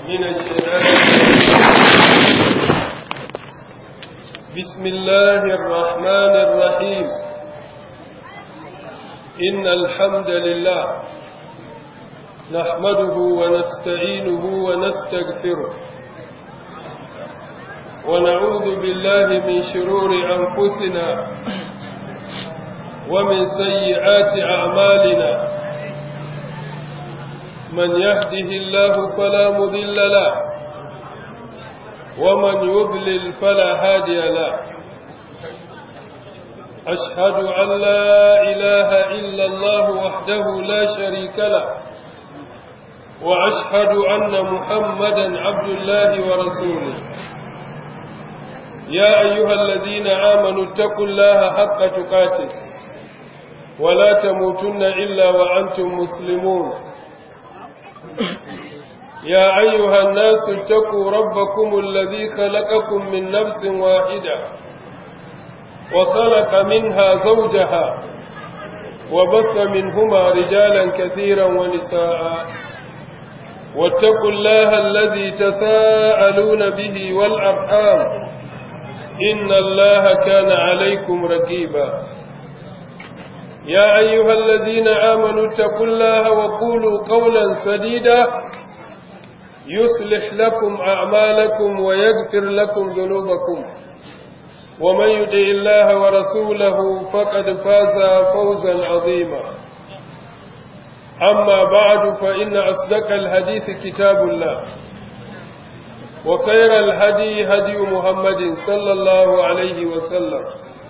من الشيطان بسم الله الرحمن الرحيم إن الحمد لله نحمده ونستعينه ونستغفره ونعوذ بالله من شرور أنفسنا ومن سيئات أعمالنا من يهده الله فلا مضل له ومن يضلل فلا هادي له أشهد أن لا إله إلا الله وحده لا شريك له وأشهد أن محمدا عبد الله ورسوله يا أيها الذين آمنوا اتقوا الله حق تقاته ولا تموتن إلا وأنتم مسلمون يا أيها الناس اتقوا ربكم الذي خلقكم من نفس واحدة وخلق منها زوجها وبث منهما رجالا كثيرا ونساء واتقوا الله الذي تساءلون به والأرحام إن الله كان عليكم رقيبا يا أيها الذين آمنوا اتقوا الله وقولوا قولا سديدا يصلح لكم أعمالكم ويغفر لكم ذنوبكم ومن يدع الله ورسوله فقد فاز فوزا عظيما أما بعد فإن أصدق الحديث كتاب الله وخير الهدي هدي محمد صلى الله عليه وسلم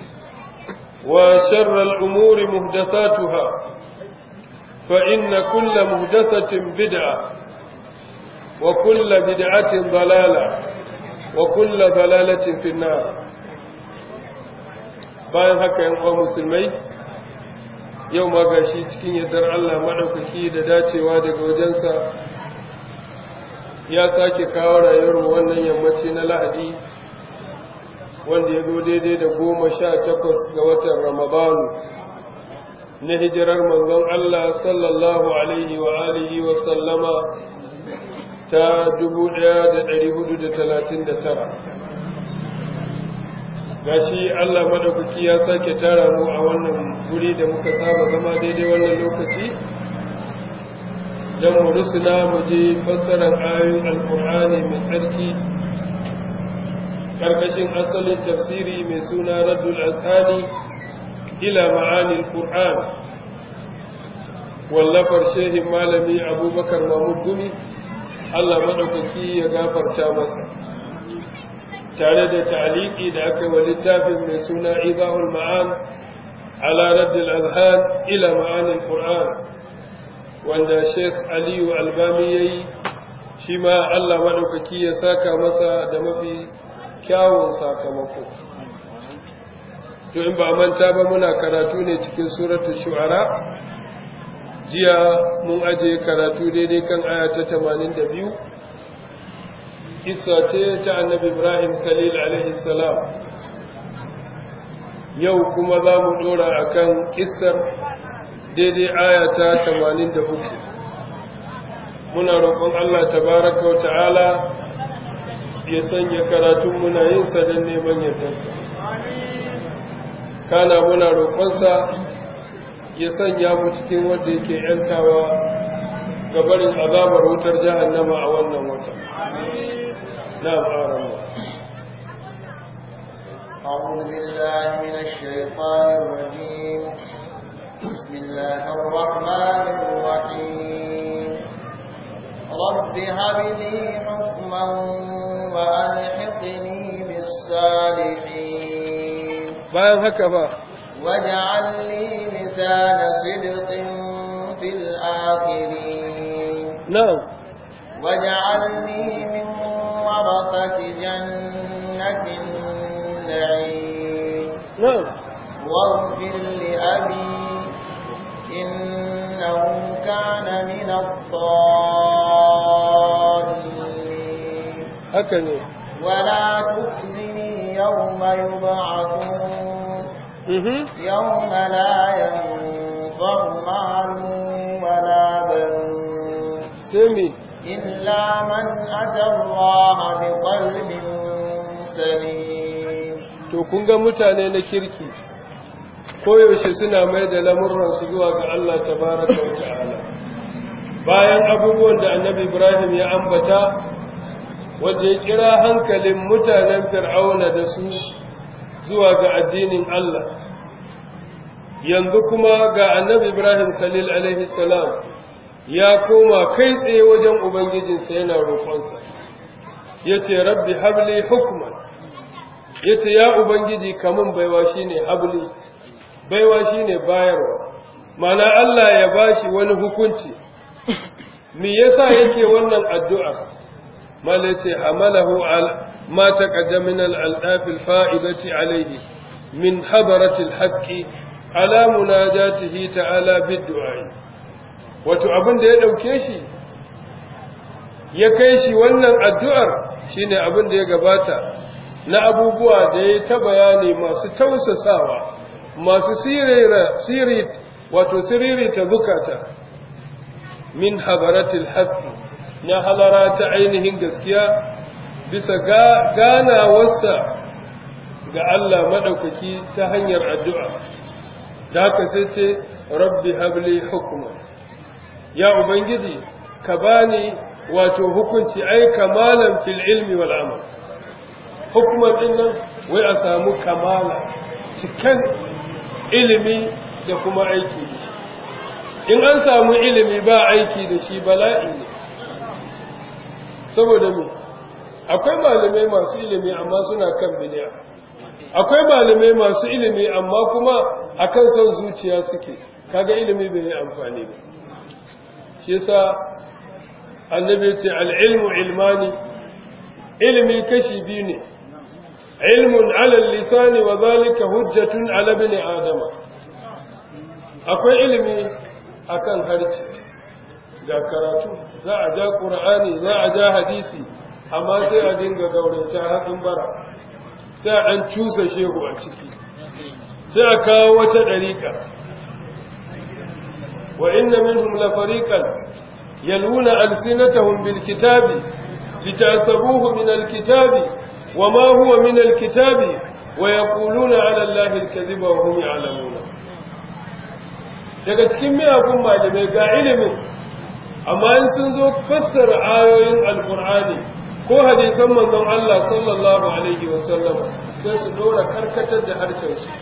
وشر الأمور مهدثاتها فإن كل مهدثة بدعة وكل بدعة ضلالة وكل ضلالة في النار bayan haka yan uwa musulmai yau ma gashi cikin yardar Allah maɗaukaki da dacewa daga wajensa ya sake kawo rayuwar wannan yammaci na lahadi wanda ya zo daidai da goma sha takwas ga watan ramadanu na hijirar manzon Allah sallallahu alaihi wa alihi wa sallama ta dubu ɗaya da ɗari hudu da talatin da tara gashi Allah madaukaki ya sake tara mu a wannan guri da muka saba zama daidai wannan lokaci don mu rusuna mu je fassarar ayoyin alkur'ani mai tsarki karkashin asalin tafsiri mai suna raddul alkani ila ma'anil qur'an wallafar shehin malami abubakar mahmud gumi allah maɗaukaki ya gafarta masa tare da ta'aliki da aka wa littafin mai suna ibahul ma'an ala raddul azhan ila ma'anil qur'an wanda sheikh aliyu albami ya yi shi ma allah maɗaukaki ya saka masa da mafi kyawun sakamako to in ba manta ba muna karatu ne cikin suratul shu'ara jiya mun aje karatu daidai kan aya ta 82 kissa ce ta annabi ibrahim khalil alaihi salam yau kuma za mu dora akan kissar daidai aya ta 83 muna roƙon Allah tabaraka wa ta'ala ya sanya karatun muna yin sa don neman yardarsa kana muna roƙonsa ya sanya mu cikin wanda yake yantawa ga barin azabar wutar jahannama a wannan wata na fara أعوذ بالله من الشيطان الرجيم بسم الله الرحمن الرحيم رب هب لي حكما وألحقني بالصالحين bayan haka ba واجعل لي لسان صدق في الآخرين na'am واجعلني من ورثة جنة النعيم na'am واغفر لأبي إنه كان من الضالين haka ne ولا تخزني يوم يبعثون mhm يوم لا ينفع مال ولا بنون sai me إلا من أتى الله بقلب سليم to kun ga mutane na kirki koyaushe suna mai da lamurransu zuwa ga Allah tabaraka wa ta'ala bayan abubuwan da annabi Ibrahim ya ambata wanda ya kira hankalin mutanen fir'auna da su zuwa ga addinin Allah yanzu kuma ga annabi Ibrahim Khalil alaihi salam ya koma kai tsaye wajen ubangijinsa yana roƙonsa yace rabbi habli hukman yace ya ubangiji kamun baiwa shine habli baiwa shine bayarwa mana Allah ya bashi wani hukunci me yasa yake wannan addu'a mala yace hamalahu al ma taqaddama min al aldaf al fa'idati alayhi min hadarati al haqqi ala munajatihi ta'ala bid du'a wato abin da ya dauke shi ya kai shi wannan addu'ar shine abin da ya gabata na abubuwa da ya ta bayani masu tausasawa masu sirri wato siriri ta zukata min habaratil haqqi na halara ta ainihin gaskiya bisa ganawarsa ga Allah madaukaki ta hanyar addu'a da haka sai ce rabbi habli hukuma ya ubangiji ka bani wato hukunci ai kamalan fil ilmi wal amal hukumar din nan wai a samu kamala cikin ilimi da kuma aiki da shi in an samu ilimi ba aiki da shi bala'i ne saboda mu akwai malamai masu ilimi amma suna kan biliya akwai malamai masu ilimi amma kuma akan son zuciya suke kaga ilimi bai yi amfani ba shi yasa annabi ce al-ilmu ilmani ilimi kashi biyu ne ilmun ala lisani wa zalika hujjatun ala ibn adama akwai ilimi akan harci ga karatu za a ja qur'ani za a ja hadisi amma sai a dinga gauranta haɗin bara sai a ɗan cusa shehu a ciki sai a kawo wata ɗariƙa wa inna minhum la fariqan yalwuna alsinatahum bil kitabi litahsabuhu min al kitabi وما هو من الكتاب ويقولون على الله الكذب وهم يعلمون daga cikin miyagun malamai ga ilimin amma in sun zo fassara ayoyin alkur'ani ko hadisan manzon Allah sallallahu alaihi wasallam sai su dora karkatar da harshen su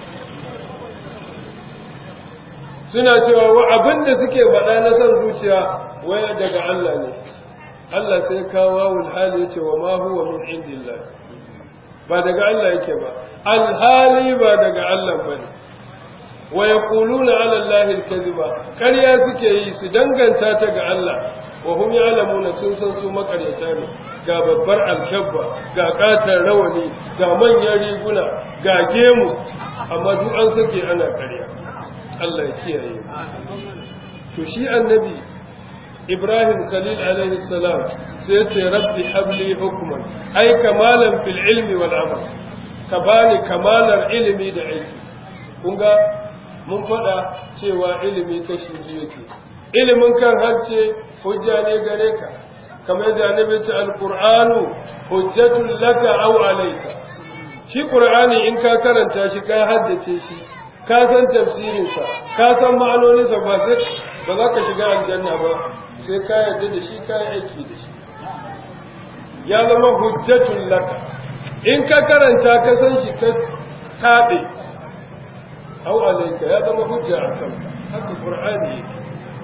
suna cewa wa abinda suke faɗa na son zuciya waya daga Allah ne Allah sai kawo wawul hali yace wa ma huwa min indillah ba daga Allah yake ba alhali ba daga Allah bane wa yaquluna ala allahi alkaziba ƙarya suke yi su danganta ta ga Allah wa hum ya'lamuna sun san su makaryata ne ga babbar alkabba ga katar rawani ga manyan riguna ga gemu amma duk an sake ana ƙarya Allah ya kiyaye to shi annabi Ibrahim Khalil alaihi salam sai ya ce rabbi habli hukman ai kamalan fil ilmi wal amal ka bani kamalar ilimi da aiki kun ga mun faɗa cewa ilimi kashi biyu yake ilimin kan harce hujja ne gare ka kamar yadda annabi ce alqur'anu hujjatul laka aw alayka shi qur'ani in ka karanta shi ka haddace shi ka san tafsirin sa ka san ma'anonin sa ba sai ba za ka shiga aljanna ba sai ka yarda da shi ka yi aiki da shi ya zama hujjatul laka in ka karanta ka san shi ka tabe aw alayka ya zama hujja akan haka qur'ani yake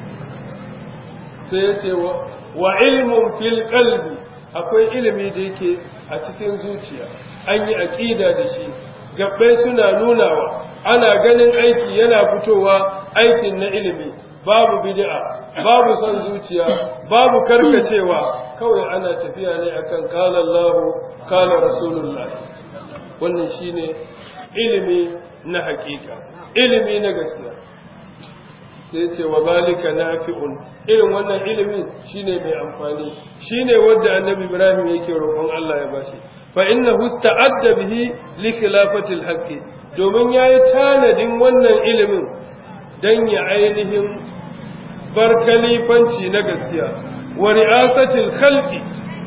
sai yace wa wa ilmun fil qalbi akwai ilimi da yake a cikin zuciya an yi aqida da shi gabbai suna nunawa ana ganin aiki yana fitowa aikin na ilimi babu bid'a babu son zuciya babu karkacewa kawai ana tafiya ne akan qala Allahu qala Rasulullah wannan shine ilimi na hakika ilimi na gaskiya sai ce wa zalika nafi'un irin wannan ilimin shine mai amfani shine wanda annabi Ibrahim yake roƙon Allah ya bashi fa innahu ista'adda bihi li khilafati al domin yayi tanadin wannan ilimin dan ya ainihin bar kalifanci na gaskiya wa ri'asatil khalqi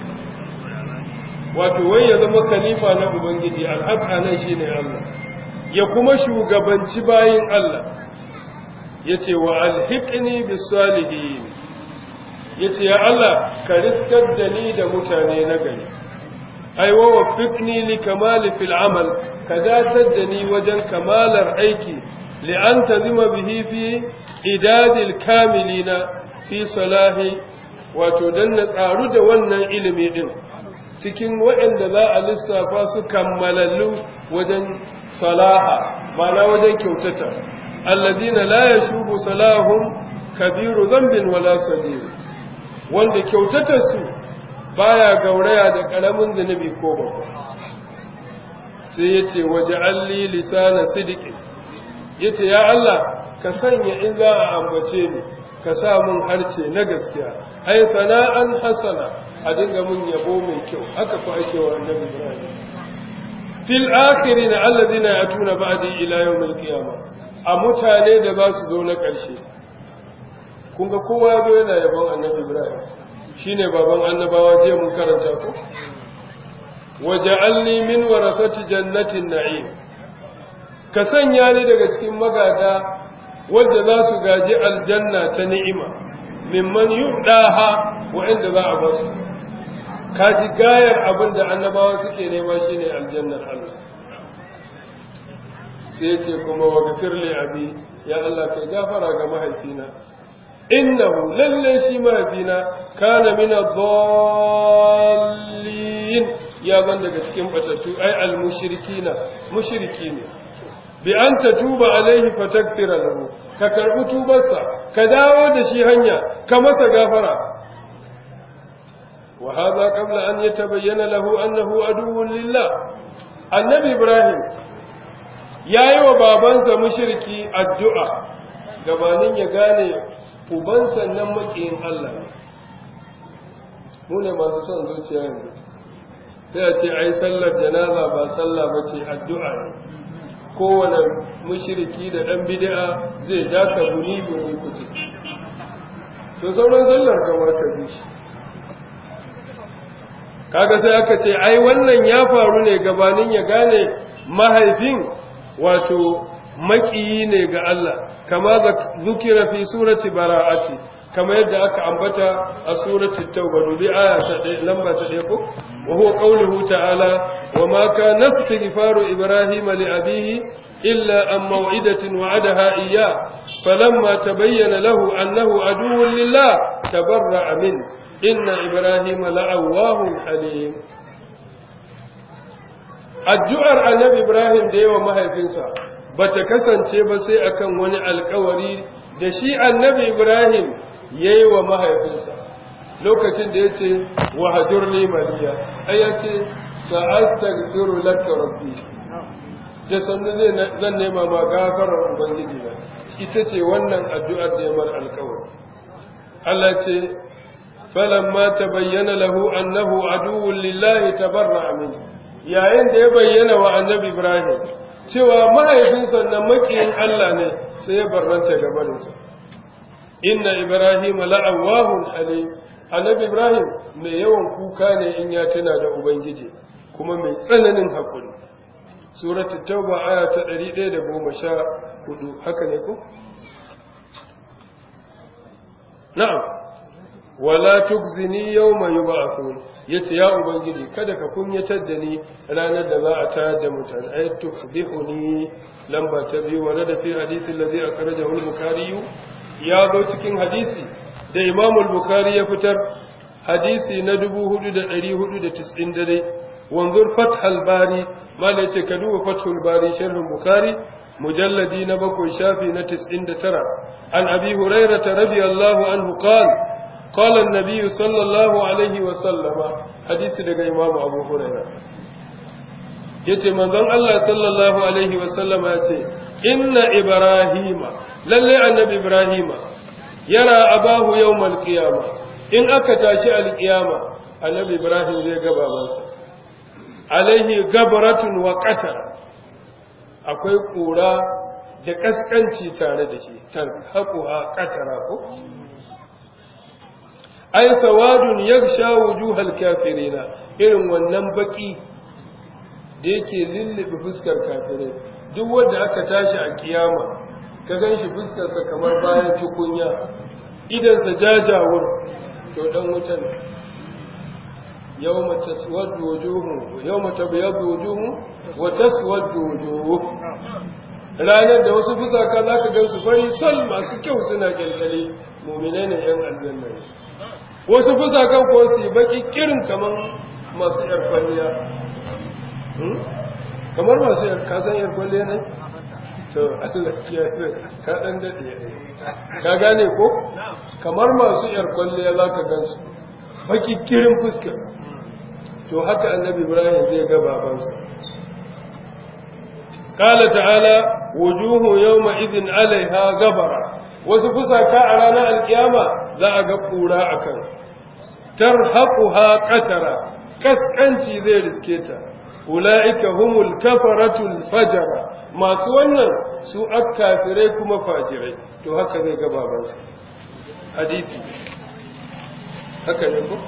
wato wai ya zama khalifa na ubangiji alhaka nan shine Allah ya kuma shugabanci bayin Allah yace wa alhiqni bis salihin yace ya Allah ka riskar da ni da mutane na gari ai wa waffiqni li kamali fil amal ka datar da ni wajen kamalar aiki li an tazima bihi fi idadil kamilina fi salahi wato dan na tsaru da wannan ilimi din cikin waɗanda za a lissafa su kammalallu wajen salaha mana wajen kyautata alladina la yashubu salahum kabiru dhanbin wala sadir wanda kyautatar su baya gauraya da karamin zunubi ko babba sai yace waja'alli lisana sidiqin yace ya Allah ka sanya in za a ambace ni ka sa mun harce na gaskiya ai sana'an hasana a dinga mun yabo mai kyau haka fa ake wa annabi Ibrahim fil akhirin alladhina yatuna ba'di ila yawm al-qiyamah a mutane da za su zo na ƙarshe kun ga kowa ya zo yana yabon annabi Ibrahim shine baban annabawa je mun karanta ko waja'alni min warasati jannatin na'im ka sanya ni daga cikin magada wanda za su gaji aljanna ta ni'ima mimman yudaha wa'inda za a basu kaji gayar abin da annabawa suke nema shine aljannar Allah sai ce kuma wa gafir li abi ya Allah kai gafara ga mahaifina innahu lalle shi mahaifina kana min ad-dallin ya ban daga cikin batattu ai al-mushrikina mushriki ne bi an tatuba alaihi fatakfira lahu ka karbi tubarsa ka dawo da shi hanya ka masa gafara wa hadha qabla an yatabayyana lahu annahu aduwwun lillah annabi ibrahim yayi wa babansa mushriki addu'a gabanin ya gane ubansa nan makiyin Allah mu ne masu son zuciya yanzu sai a ce ai sallar janaza ba sallah bace addu'a ne kowane mushriki da ɗan bid'a zai ja ka buni buni kuɗi to sauran sallar kamar ka bi shi kaga sai aka ce ai wannan ya faru ne gabanin ya gane mahaifin wato makiyi ne ga Allah kama zukira fi surati bara'ati kama yadda aka ambata a surati tauba dubi aya ta lamba ta ɗaya ko wa huwa qawluhu ta'ala wa ma kana istighfaru ibrahima li abihi illa an maw'idatin wa'adaha iyya falamma tabayyana lahu annahu aduwwun lillah tabarra'a min inna ibrahima la'awwahun halim addu'ar annabi ibrahim da yawa mahaifinsa bata kasance ba sai akan wani alkawari da shi annabi ibrahim yayi wa mahaifinsa lokacin da yace wa hajurni maliya ai yace sa'astaghfiru laka rabbi da sannan zan nema ma gafarar ubangiji na ita ce wannan addu'ar da ya mar alkawari Allah ce falamma tabayyana lahu annahu aduwwun lillahi tabarra'a min yayin da ya bayyana wa annabi Ibrahim cewa mahaifinsa na makiyin Allah ne sai ya barranta gabaninsa inna Ibrahim la'awahun halim annabi Ibrahim mai yawan kuka ne in ya tuna da ubangiji kuma mai tsananin hakuri suratul tauba aya ta 114 haka ne ko na'am wala tukzini yawma yub'athun yace ya ubangiji kada ka kunyatar da ni ranar da za a tayar da mutane ay tukbihuni lamba ta biyu wa da fi hadisi allazi akhrajahu al-bukhari ya zo cikin hadisi da imam al-bukhari ya fitar hadisi na 4490 dare wanzur fath al-bari mala yace ka duba fathul bari sharh al-bukhari mujalladi na bakwai shafi na 99 an abi hurairah radiyallahu anhu qala قال النبي صلى الله عليه وسلم حديث daga Imam Abu Hurairah yace manzon Allah sallallahu alaihi wasallam yace inna ibrahima lalle annabi ibrahima yara abahu yawmal qiyama in aka tashi alqiyama annabi ibrahim zai ga babansa alaihi gabratun wa qatar akwai kura da kaskanci tare da shi tan haquha qatara ko ai sawadun yaghsha wujuhal kafirina irin wannan baki da yake lullube fuskar kafirai duk wanda aka tashi a kiyama ka ganshi fuskarsa kamar bayan tukunya idansa jajawur to dan wuta ne yawma taswaddu wujuhu yawma tabyaddu wujuhu wa taswaddu wujuh ranar da wasu fusaka zaka gansu fari sal masu kyau suna kyalkyale mu'minai ne yan aljanna ne wasu fusakan ko su baki kirin kaman masu yar kwalliya kamar masu yar kasan yar kwalliya ne to Allah ya ka dan dade ka gane ko kamar masu yar kwalliya zaka gansu baki kirin fuska to haka annabi Ibrahim zai ga babansa qala ta'ala wujuhu yawma idhin 'alayha gabara wasu fusaka a ranar alkiyama za a ga kura akan tarhaquha qatara kaskanci zai riske ta ulaika humul kafaratul fajara masu wannan su akkafirai kuma fajirai to haka zai ga babansa hadisi haka ne ko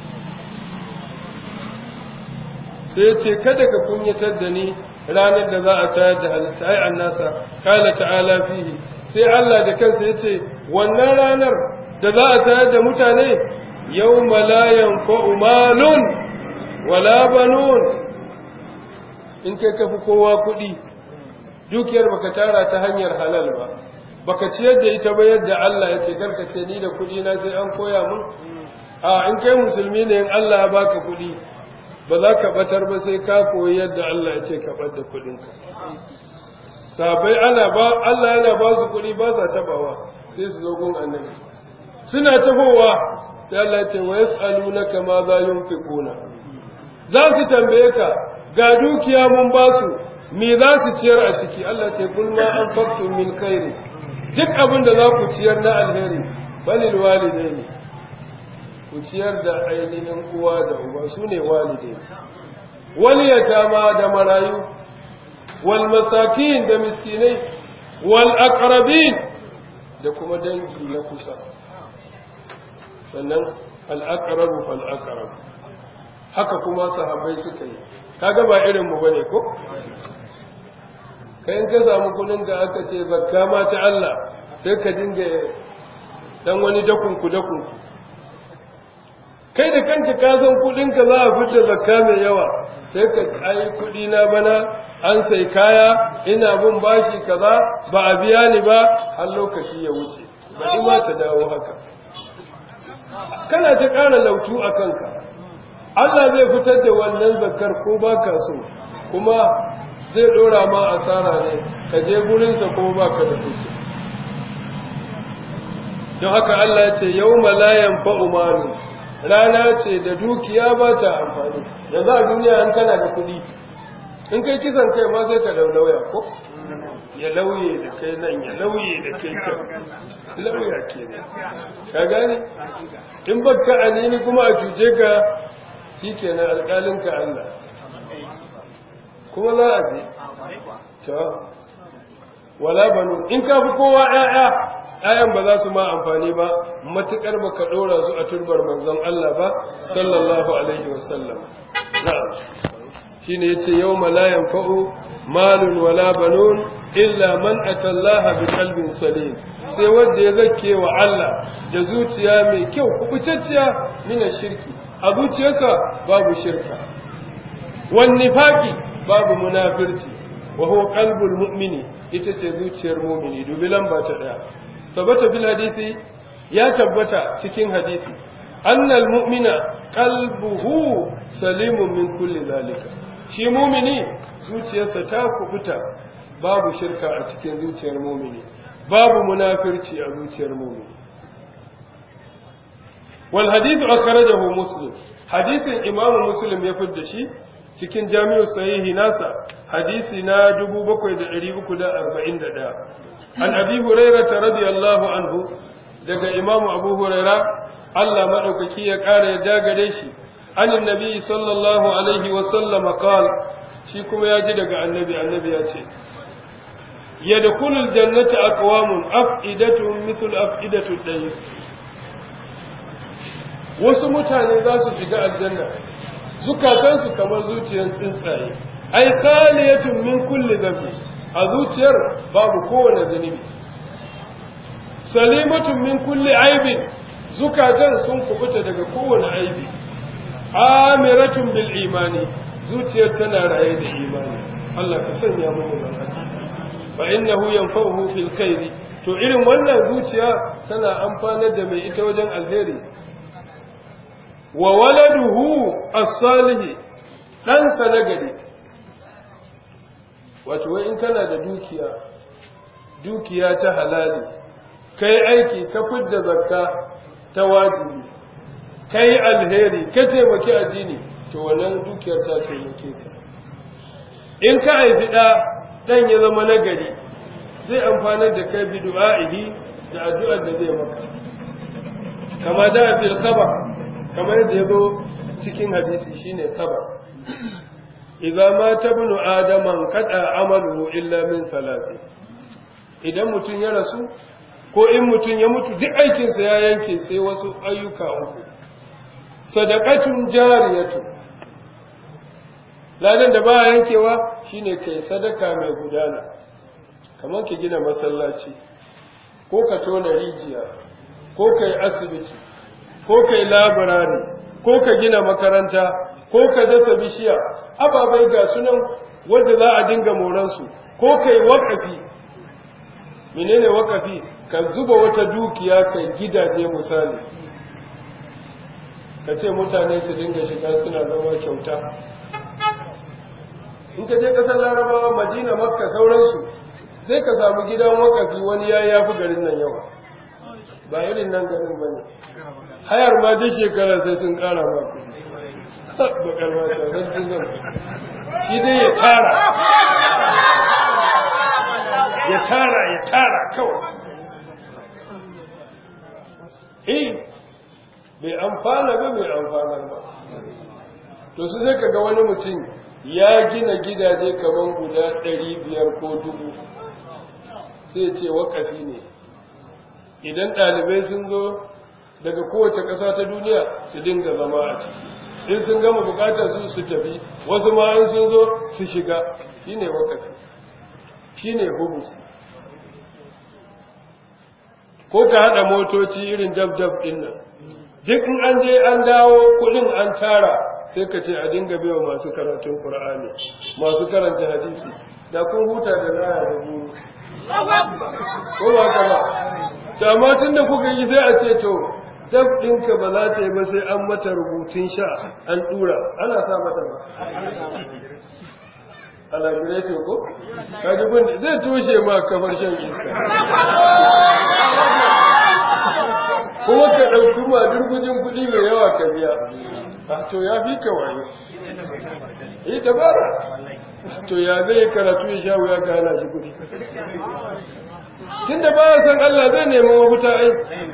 sai ce kada ka kunyatar da ni ranar da za a tayar da halitta ai annasa kala ta'ala fihi sai Allah da kansa yace wannan ranar da za a tayar da mutane yawma la yanfa'u malun wala banun in kai kafi kowa kuɗi dukiyar baka tara ta hanyar halal ba baka ciyar da ita ba yadda Allah yake karkace ni da kuɗi na sai an koya mun a in kai musulmi ne in Allah ya baka kuɗi ba za ka batar ba sai ka koyi yadda Allah ya ce ka bar da kuɗinka sabai ana ba Allah yana ba su kuɗi ba sa tabawa sai su zo gun annabi suna tafowa sai Allah ya ce wa yas'alunaka ma za yunfiquna za su tambaye ka ga dukiya mun ba su me za su ciyar a ciki Allah ce kul ma anfaqtum min khairi duk abin da za ku ciyar na alheri balil walidaini ku ciyar da ainihin uwa da uba su ne walidai wal yatama da marayu wal masakin da miskinai wal aqrabin da kuma dangi na kusa sannan al aqrabu fal aqrab haka kuma sahabbai suka yi kaga ba irin mu bane ko kai in ka samu kudin da aka ce zakka ma ta Allah sai ka dinga dan wani dakunku dakunku kai da kanka ka san kudin ka za a fita zakka mai yawa sai ka ai kudi na bana an sai kaya ina bin bashi kaza ba a biya ni ba har lokaci ya wuce ba ma ta dawo haka kana ta ƙara lautu a kanka Allah zai fitar da wannan zakkar ko ba ka so kuma zai ɗora ma asara ne ka je gurinsa ko ba ka da kuke don haka Allah ya ce yau malayan fa'umaru rana ce da dukiya ba ta amfani yanzu a duniya an kana da kuɗi in kai kisan kai ma sai ka laulauya ko ya lauye da kai nan ya lauye da kai kan lauya ke ne ka gane in baka anini kuma a cuce ka shi kenan alƙalinka Allah kuma za a je ta wala banu in ka fi kowa ƴaƴa ƴaƴan ba za su ma amfani ba matuƙar ba ka ɗora su a turbar manzon Allah ba sallallahu alaihi wasallam na'am shine yace yawma la yanfa'u malun wala banun illa man atallaha bi qalbin salim sai wanda ya zake wa Allah da zuciya mai kyau kubutacciya mina shirki a zuciyarsa babu shirka wan nifaqi babu munafirci wa huwa qalbul mu'mini ita ce zuciyar mu'mini dubi lamba ta daya tabbata bil hadisi ya tabbata cikin hadisi annal mu'mina qalbuhu salimun min kulli zalika shi mu'mini zuciyarsa ta kubuta babu shirka a cikin zuciyar mu'mini babu munafirci a zuciyar mu'mini wal hadithu akhrajahu muslim hadisin imamu muslim ya fidda shi cikin jami'u sahihi nasa hadisi na 7341 an abi hurairah radiyallahu anhu daga imamu abu huraira Allah madaukaki ya kara ya dagare shi anin nabi sallallahu alaihi wa sallama qala shi kuma ya ji daga annabi annabi ya ce yadkhulul jannata aqwamun afidatuhum mithlu afidatu dayr wasu mutane za su shiga aljanna zukatansu kamar zuciyar tsuntsaye ai khaliyatun min kulli dhanbi a zuciyar babu kowane zunubi salimatun min kulli aibin zukatan sun kubuta daga kowane aibi amiratun bil imani zuciyar tana raye da imani Allah ka sanya mu da haka fa innahu yanfa'uhu fil khairi to irin wannan zuciya tana amfanar da mai ita wajen alheri wa waladuhu as-salih dan sa nagari wato wai in kana da dukiya dukiya ta halali kai aiki ka fidda zakka ta wajibi kai alheri ka taimaki addini to wannan dukiyar ta taimake ka in ka haifi ɗa ɗan ya zama nagari zai amfanar da kai bi du'a'ihi da addu'ar da zai maka kama da fil khabar kamar yadda ya zo cikin hadisi shine khabar idza mata ibnu adama qada amaluhu illa min salati idan mutun ya rasu ko in mutun ya mutu duk aikinsa ya yanke sai wasu ayyuka uku sadaqatun jariyatu ladan da ba yankewa shine kai sadaka mai gudana kamar ki gina masallaci ko ka tona rijiya ko kai asibiti ko kai labarari ko ka gina makaranta ko ka dasa bishiya ababai ga sunan wanda za a dinga moransu ko kai wakafi menene wakafi ka zuba wata dukiya kai gidaje misali ka ce mutane su dinga shiga suna zama kyauta in ka je kasar larabawa madina makka sauransu zai ka samu gidan wakafi wani ya yafi garin nan yawa ba irin nan garin ba ne hayar ma duk shekara sai sun kara ma bakar mata zan sun zan shi dai ya tara ya tara ya tara kawai eh bai amfana ba bai amfanar ba to su zai kaga wani mutum ya gina gidaje kaman guda ɗari biyar ko dubu sai ce wakafi ne idan ɗalibai sun zo daga kowace ƙasa ta duniya su dinga zama a ciki in sun gama bukatar su su tafi wasu ma in sun zo su shiga shine wakafi shine hubus ko ka haɗa motoci irin dab-dab ɗin nan duk in an je an dawo kuɗin an tara sai ka ce a dinga biya masu karatun Qur'ani masu karanta hadisi da kun huta da laya da buru ko ba ka ba to amma tunda kuka yi sai a ce to dab ɗinka ba za ta yi ba sai an mata rubutun sha an ɗura ana sa mata ba alagireto ko kaji gun zai tushe ma kafar shan iska kuma ka ɗauki ma durgujin kuɗi mai yawa ka biya to ya fi ka wayo yi dabara to ya zai karatu ya sha wuya ka hana shi kuɗi tun da ba san Allah zai nemi mafita ai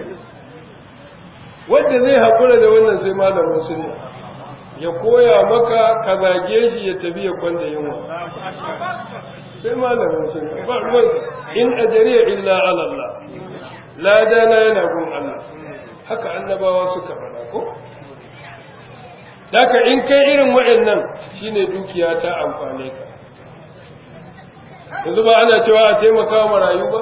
wanda zai haƙura da wannan sai malamin sunna ya koya maka ka zage shi ya tafi ya kwanda yunwa sai malamin sunna ba ruwansa in ajariya illa ala Allah ladana yana gun Allah haka annabawa suka faɗa ko Daka in kai irin waɗannan shine dukiya ta amfane ka yanzu ba ana cewa a taimaka marayu ba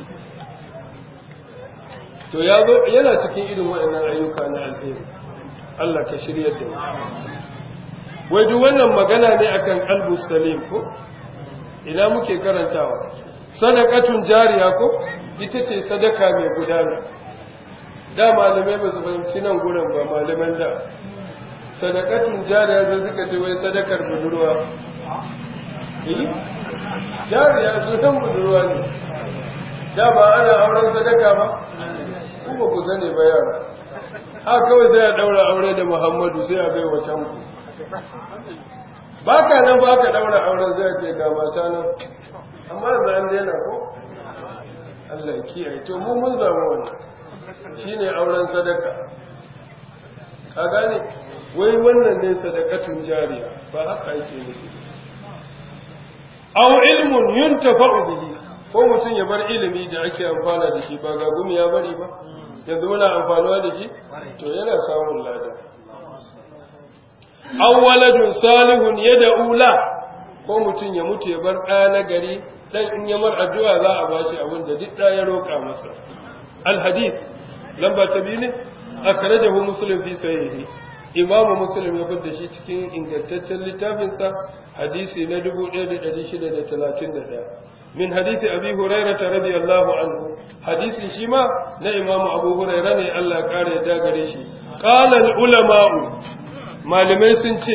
to ya zo yana cikin irin waɗannan ayyuka na alheri Allah ka shiryar da mu wai duk wannan magana ne akan qalbu salim ko ina muke karantawa sadaqatun jariya ko ita ce sadaka mai gudana da malamai ba su fahimci nan gurin ba malaman da sadaqatun jariya zai suka ce wai sadakar budurwa eh jariya sunan budurwa ne da ba ana auren sadaka ba ku ba ku sani ba yara haka kawai sai a daura aure da Muhammadu sai a bai wa tanku ba ka nan ba ka daura auren zai ce ga mata nan amma za an daina ko Allah ya kiyaye to mu mun zama wannan shine auren sadaka ka gane wai wannan ne sadakatun jariya ba haka yake nufi aw ilmun yuntafa'u bihi ko mutum ya bar ilimi da ake amfana da shi ba ga gumi ya bari ba yanzu muna amfanuwa da shi to yana samun lada awwaladun salihun yad'u la ko mutum ya mutu ya bar ɗaya na gari dan in ya mar addu'a za a bashi abin da duk ɗaya ya roƙa masa al hadith lamba ta biyu ne akhrajahu muslim fi sahihi imamu muslim ya fitar shi cikin ingantaccen littafinsa hadisi na 1631 min hadisi abi hurairah radiyallahu anhu hadisi shi ma na imamu abu hurairah ne Allah ya kare ya gare shi qala al ulama'u malamai sun ce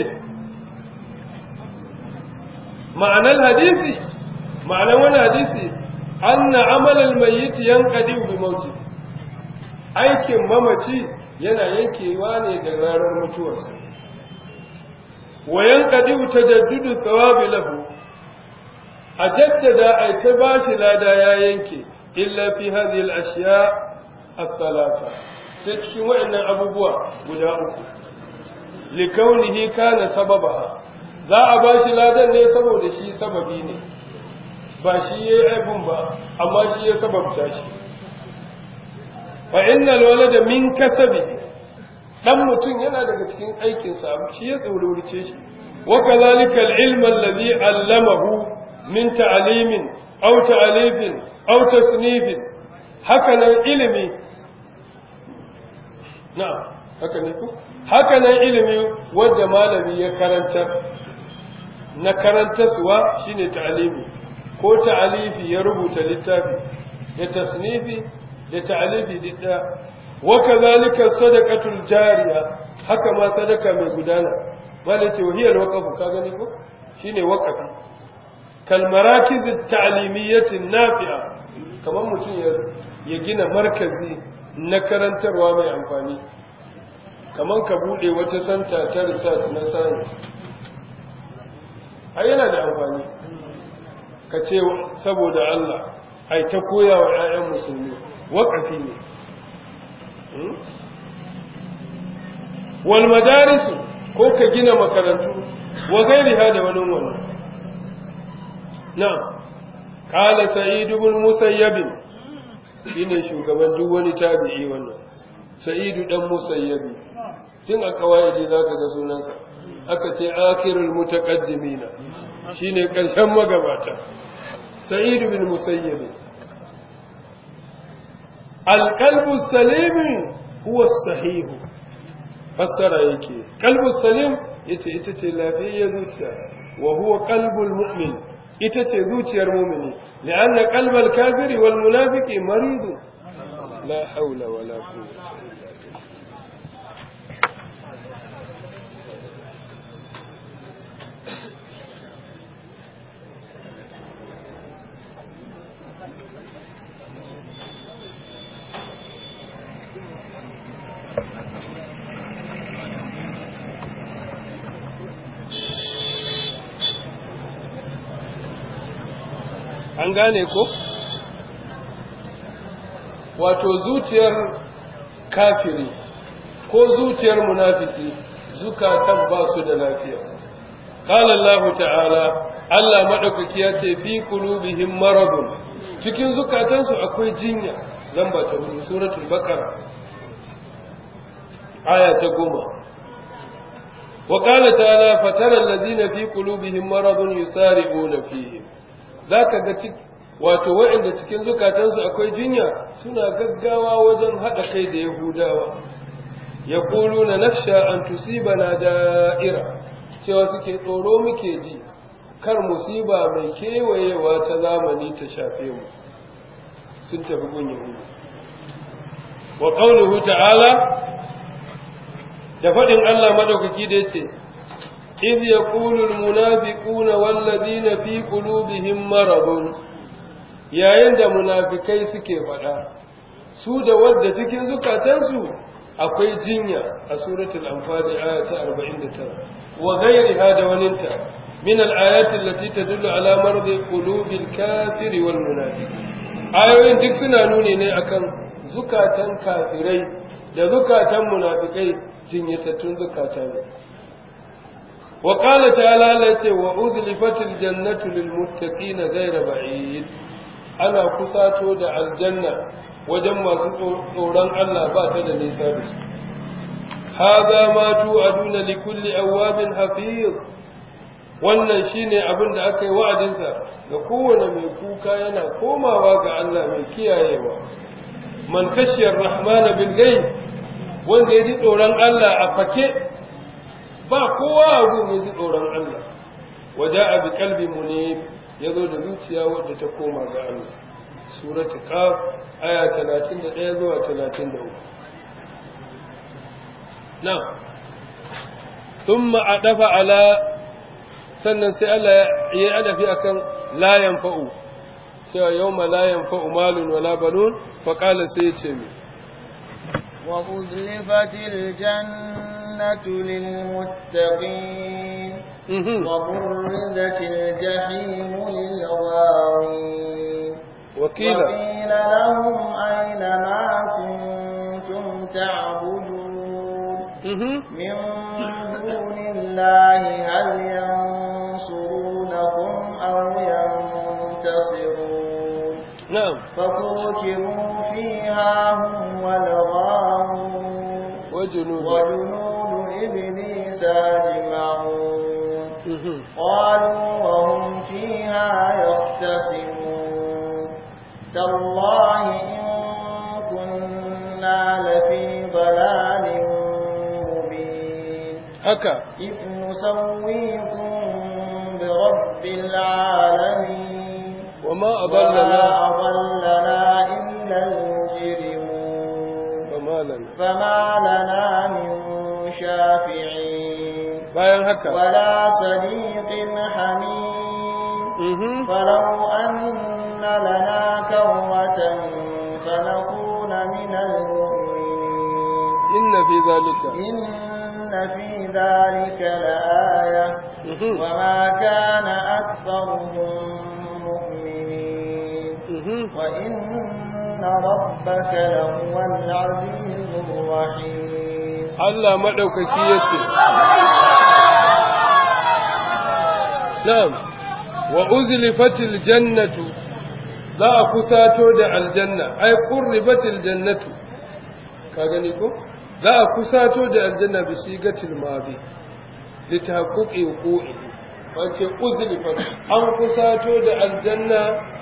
ma'anar hadisi ma'anar wani hadisi anna amalal mayyit yanqadi bi mauti aikin mamaci yana yankewa ne da ranar mutuwarsa wa yanqadi tajaddudu thawabi lahu a jaddada ai ta bashi lada ya yanke illa fi hadhihi al-ashya ath-thalatha sai cikin waɗannan abubuwa guda uku likaunihi kana sababaha za a bashi ladan ne saboda shi sababi ne ba shi yayi aibun ba amma shi ya sababta shi fa innal walada min kasabi dan mutum yana daga cikin aikin sa shi ya tsaururice shi wa kadhalika al-ilm alladhi allamahu min ta'limin aw ta'lifin aw tasnifin haka nan ilimi na'am haka ne ku haka nan ilimi wanda malami ya karanta na karantaswa shine ta'limi ko ta'alifi ya rubuta littafi da tasnifi da ta'alifi didda wa kadhalika sadaqatul jariya haka ma sadaka mai gudana malai ce wahiyar waqafu ka gani ko shine waqafi kal marakiz at-ta'limiyyah an-nafi'a kamar mutum ya gina markazi na karantarwa mai amfani kamar ka bude wata santa ta research na science ai yana da amfani ka ce saboda Allah ai ta koya wa 'ya'yan musulmi waƙafi ne wal madarisu ko ka gina makarantu wa gairiha da wani wannan na qala sa'id ibn musayyab shine shugaban duk wani tabi'i wannan sa'id dan musayyab tun a kawaidi zaka ga sunansa aka ce akhirul mutaqaddimina shine karshen magabata sa'id bin musayyib alqalbu salim huwa sahih fassara yake qalbu salim yace ita ce lafiyar zuciya wa huwa qalbul mu'min ita ce zuciyar mu'mini li'anna qalbal kafiri wal munafiqi marid la hawla wala quwwata an gane ko wato zuciyar kafiri ko zuciyar munafiki zukatan ba su da lafiya qala Allah ta'ala Allah madaukaki ya ce fi qulubihim maradun cikin zukatansu akwai jinya lamba ta hudu suratul baqara aya ta goma وقال تعالى فترى الذين في قلوبهم مرض يسارعون فيهم za ka ga wato waɗanda cikin zukatansu akwai jinya suna gaggawa wajen haɗa kai da yahudawa ya kulu na nafsha an tusiba na da'ira cewa suke tsoro muke ji kar musiba mai kewayewa ta zamani ta shafe mu sun tafi gun yahudu wa qawluhu ta'ala da faɗin Allah madaukaki da yace إذ يقول المنافقون والذين في قلوبهم مرض yayin da munafikai suke faɗa su da wadda cikin zukatansu akwai jinya a suratul anfal aya ta 49 wa ghayriha da waninta min al-ayati allati tadullu ala mardi qulubil kafiri wal munafiqi ayoyin duk suna nuni ne akan zukatan kafirai da zukatan munafikai jinyatattun zukata ne وقال تعالى لتي وأذلفت الجنة للمتقين غير بعيد ana kusato da aljanna wajen masu tsoron Allah ba ta da nisa da su hadha ma tu'aduna li kulli awabin hafiz wannan shine abin da aka yi wa'adinsa ga kowane mai kuka yana komawa ga Allah mai kiyayewa man kashiyar rahmana bil ghaib wanda ya ji tsoron Allah a fake ba kowa a gun ya ji tsoron Allah waja'a bi qalbi munib yazo da zuciya wadda ta koma ga Allah suratu qaf aya 31 zuwa 33 na thumma adafa ala sannan sai Allah ya adafi akan la yanfa'u cewa yawma la yanfa'u malun wala banun fa qala sai ya ce mi wa uzlifatil jannatu lil muttaqin وبرزت الجحيم للغاوين وقيل وقيل لهم أين ما كنتم تعبدون من دون الله هل ينصرونكم أو ينتصرون نعم فكوكبوا فيها هم والغاوون وجنود وجنود إبليس أجمعون قالوا وهم فيها يختصمون تالله إن كنا لفي ضلال مبين haka إذ نسويكم برب العالمين وما وما أضلنا أضلنا إلا المجرمون فما لنا فما لنا من شافعين bayan haka ولا صديق حميم mhm فلو أن لنا كرة فنكون من المؤمنين inna fi zalika إن في ذلك لآية mhm وما كان أكثرهم مؤمنين mhm وإن ربك لهو العزيز الرحيم Allah madaukaki yace na'am wa uzlifatil jannatu za a kusato da aljanna ai qurribatil jannatu ka gani ko za a kusato da aljanna bi sigatil madi litahaqquqi wuqu'i wace uzlifat an kusato da aljanna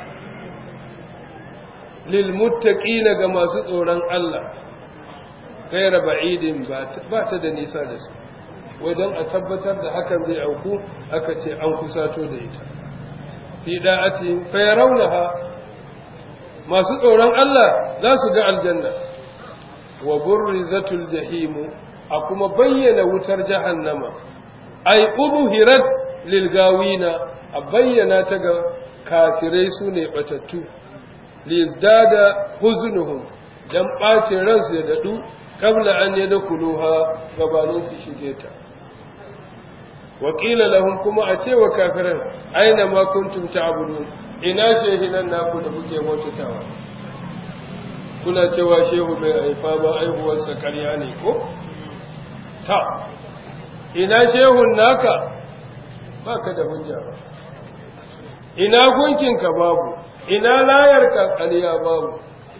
lil muttaqina ga masu tsoron Allah gaira ba'idin ba ta da nisa da su wai don a tabbatar da hakan zai auku aka ce an kusato da ita fi da'ati fa yarawnaha masu tsoron Allah za su ga aljanna wa burrizatul jahimu a kuma bayyana wutar jahannama ay udhirat lil gawina a bayyana ta ga kafirai su ne batattu lizdada huznuhum dan bacin ransu ya dadu kabla an yadkhuluha gabanin su shige ta wakila lahum kuma a cewa kafiran aina ma kuntum ta'budun ina shehinan naku da kuke bautatawa kuna cewa shehu bai haifa ba aihuwarsa ƙarya ne ko ta ina shehun naka baka da hujja ba ina gunkinka babu ina layarka ƙarya babu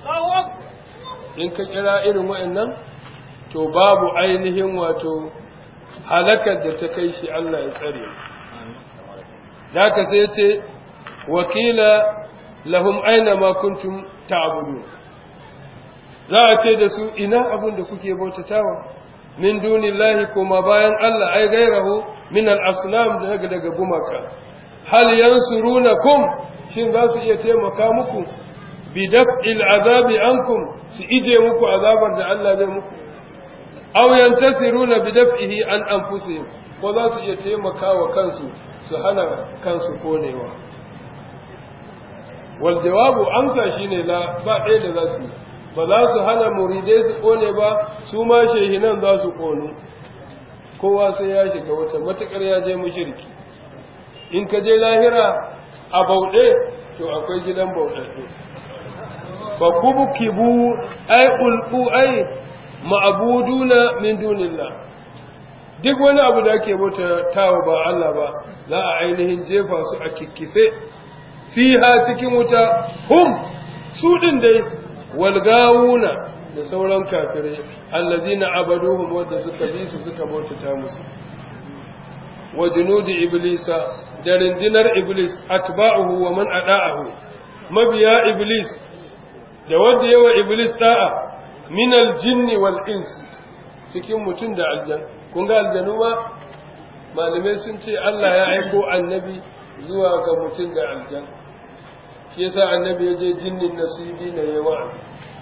in ka kira irin wa'annan to babu ainihin wato halakar da ta kai shi Allah ya tsare da ka sai ce wakila lahum aina ma kuntum ta'budu za a ce da su ina abin da kuke bautatawa min dunillahi kuma bayan Allah ai gairahu min al-asnam daga daga gumaka hal yansurunakum shin za su iya taimaka muku bi daf'il azabi ankum su ije muku azabar da Allah zai muku aw yantasiruna bi daf'ihi an anfusihim ko za su iya taimakawa kansu su hana kansu konewa wal jawabu amsa shine la ba ɗaya da za su ba za su hana muridai su kone ba su ma shehinan za su konu kowa sai ya shiga wata matukar ya je mushriki in ka je lahira a bauɗe to akwai gidan bauɗaɗɗe fa kubkibu ay ulqu ay ma'buduna min dunillah duk wani abu da ake bauta tawa ba Allah ba za a ainihin jefa su a kikkife fiha cikin wuta hum su din dai walgawuna da sauran kafirai allazina abaduhum wadda suka bi su suka bautata musu wa junudi iblisa da rindinar iblis atba'uhu wa man ada'ahu mabiya iblis da wanda yawa iblis da'a min aljinni wal ins cikin mutum da aljan kun ga aljanu ma malamai sun ce Allah ya aiko annabi zuwa ga mutum da aljan shi yasa annabi ya je jinnin nasibi na yawa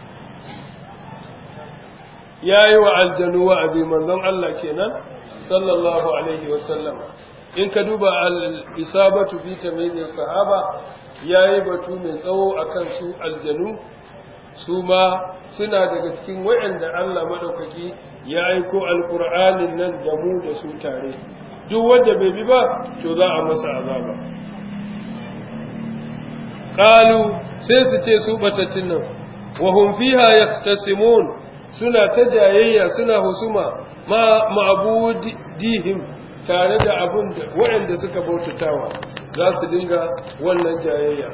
ya yi wa aljanu wa'azi manzon Allah kenan sallallahu alaihi wa sallam in ka duba al-isabatu fi tamyiz sahaba yayi batu mai tsawo akan su aljanu su ma suna daga cikin wayanda Allah madaukaki ya aiko alqur'anin nan da mu da su tare duk wanda bai bi ba to za a masa azaba qalu sai su ce su batattun nan wa hum fiha yahtasimun suna ta jayayya suna husuma ma ma'budihim tare da abun da waɗanda suka bautatawa za su dinga wannan jayayya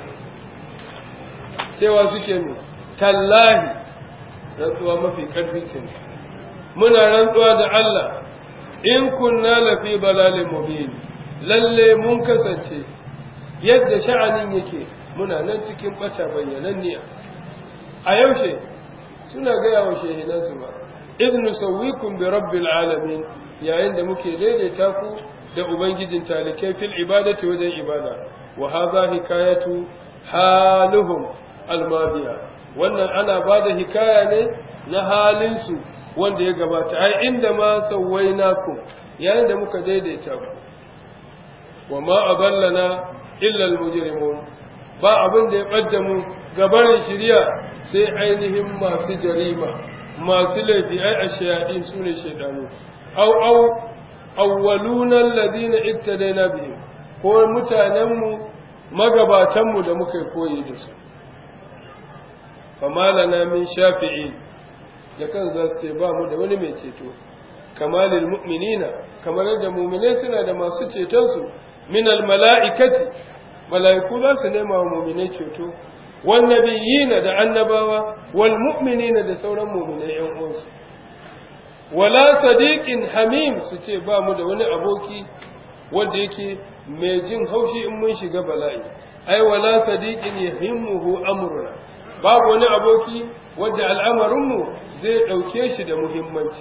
cewa suke ne tallahi rantsuwa mafi ƙarfi ce muna rantsuwa da Allah in kunna lafi balalin mubin lalle mun kasance yadda sha'anin yake muna nan cikin bata bayyananniya a yaushe suna gaya wa shehinansu ba idnu sawwikum bi rabbil alamin yayin da muke daidaita ku da ubangijin talikai fil ibadati wajen ibada wa hadha hikayatu haluhum almadiya wannan ana bada hikaya ne na halin su wanda ya gabata ai inda ma sawainakum yayin da muka daidaita ku wa ma aballana illa almujrimun ba abin da ya ɓadda mu gabarin shirya sai ainihin masu jarima masu laifi ai a shayaɗin su ne shaidanu au au awwalunan ladina ittadaina bihim ko mutanenmu magabatanmu da muka koyi da su famalana min shafi'i da kan za su ba mu da wani mai ceto kamalil mu'minina kamar yadda mu'minai suna da masu cetonsu min al mala'ikati mala'iku za su nema wa muminai ceto wannabiyina da annabawa wal mu'minina da sauran muminai yan uwansu wala sadiqin hamim su ce ba mu da wani aboki wanda yake mai jin haushi in mun shiga bala'i ai wala sadiqin yahimmuhu amruna babu wani aboki wanda al'amarinmu zai ɗauke shi da muhimmanci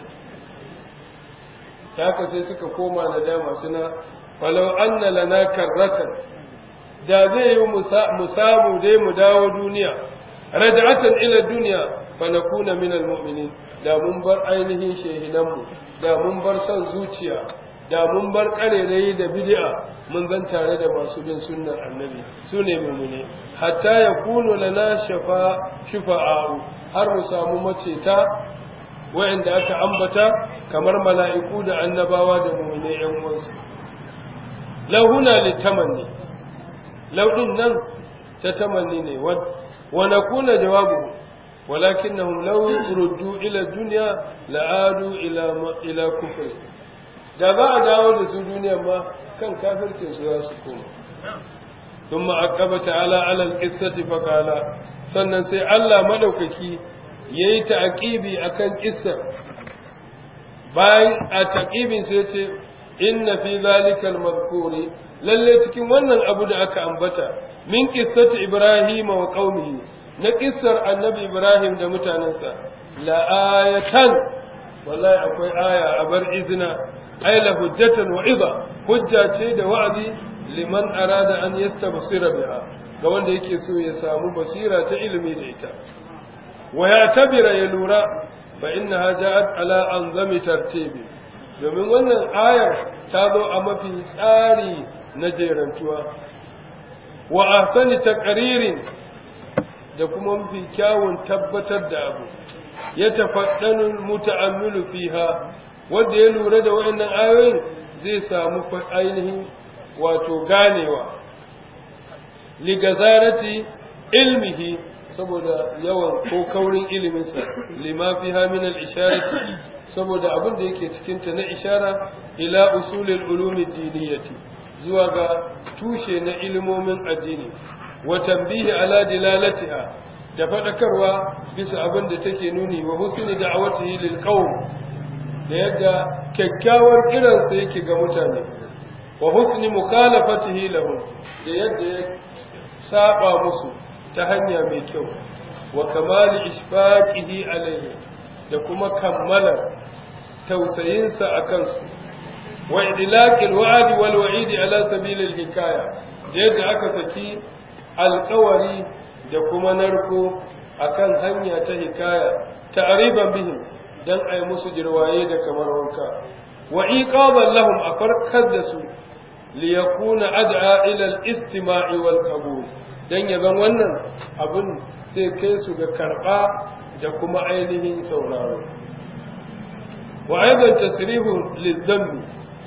haka sai suka koma nadama suna falau anna lana karratan da zai yi mu samu dai mu dawo duniya raja'atan ila duniya fa nakuna min almu'minin da mun bar ainihin shehinanmu da mun bar son zuciya da mun bar karerai da bid'a mun zan tare da masu bin sunnar annabi su ne mu'mine hatta yakunu lana shafa shufa'a'u har mu samu maceta wa'anda aka ambata kamar mala'iku da annabawa da mu'mine yan uwansu lahuna litamanni lauɗin nan ta tamanni ne wa na kuna jawabu walakinnahum law ruddu ila dunya la'adu ila ila kufr da za a dawo da su duniya ma kan kafircin su za su koma ثم عقب تعالى على القصة فقال sannan sai Allah madaukaki yayi ta'qibi akan kissar bayan a taqibin sai ce inna fi zalika al-madhkuri lalle cikin wannan abu da aka ambata min qissati ibrahim wa qaumihi na kissar annabi ibrahim da mutanansa la ayatan wallahi akwai aya a bar izina ay la hujjatan wa idha hujja ce da wa'azi liman arada an yastabsira biha ga wanda yake so ya samu basira ta ilimi da ita wa ya tabira ya lura fa innaha ja'at ala anzami tartibi domin wannan ayar ta zo a mafi tsari na jerantuwa wa ahsani taqririn da kuma mafi kyawun tabbatar da abu ya tafaddanu muta'ammilu fiha wanda ya lura da waɗannan ayoyin zai samu ainihin wato ganewa ligazarati ilmihi saboda yawan ko kaurin iliminsa lima fiha min al-isharati saboda abin da yake cikin ta na ishara ila usulil ulumi diniyati zuwa ga tushe na ilimomin addini wa tambihi ala dilalatiha da fadakarwa bisa abin da take nuni wa husni da'awatihi lil qawm da yadda kyakkyawar kiransa yake ga mutane wa husni mukhalafatihi lahum da yadda ya saba musu ta hanya mai kyau wa kamali ishfaqihi alayhi da kuma kammala tausayinsa a kansu wa idlaqil wa'd wal wa'id ala sabilil hikaya da yadda aka saki alƙawari da kuma narko akan hanya ta hikaya ta'riban bihim dan ai musu jirwaye da kamar wanka wa iqaban lahum a farkar da su li yakuna ad'a ila al-istima'i wal qabul dan yaban wannan abun zai kai su ga karba da kuma ainihin sauraro wa aidan tasrihu lidhanbi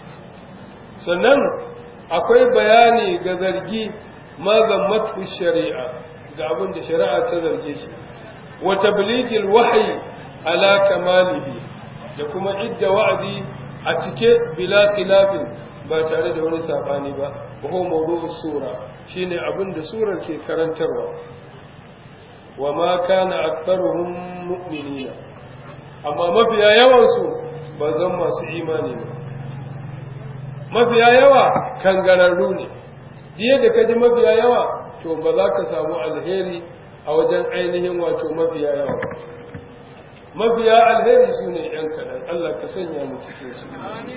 sannan akwai bayani ga zargi ma zammatu shari'a ga abin da shari'a ta zarge shi wa tablighil wahyi ala kamalihi da kuma idda wa'adi a cike bila khilafin ba tare da wani sabani ba wa huwa mawdu'us sura shine abin da surar ke karantarwa wa ma kana aktharuhum mu'minina amma mafiya yawan su ba zan masu imani ba mafiya yawa kangararru ne jiya da kaji mafiya yawa to ba za ka samu alheri a wajen ainihin wato mafiya yawa mafiya alheri su ne ‘yan kaɗan Allah ka sanya mu cikin su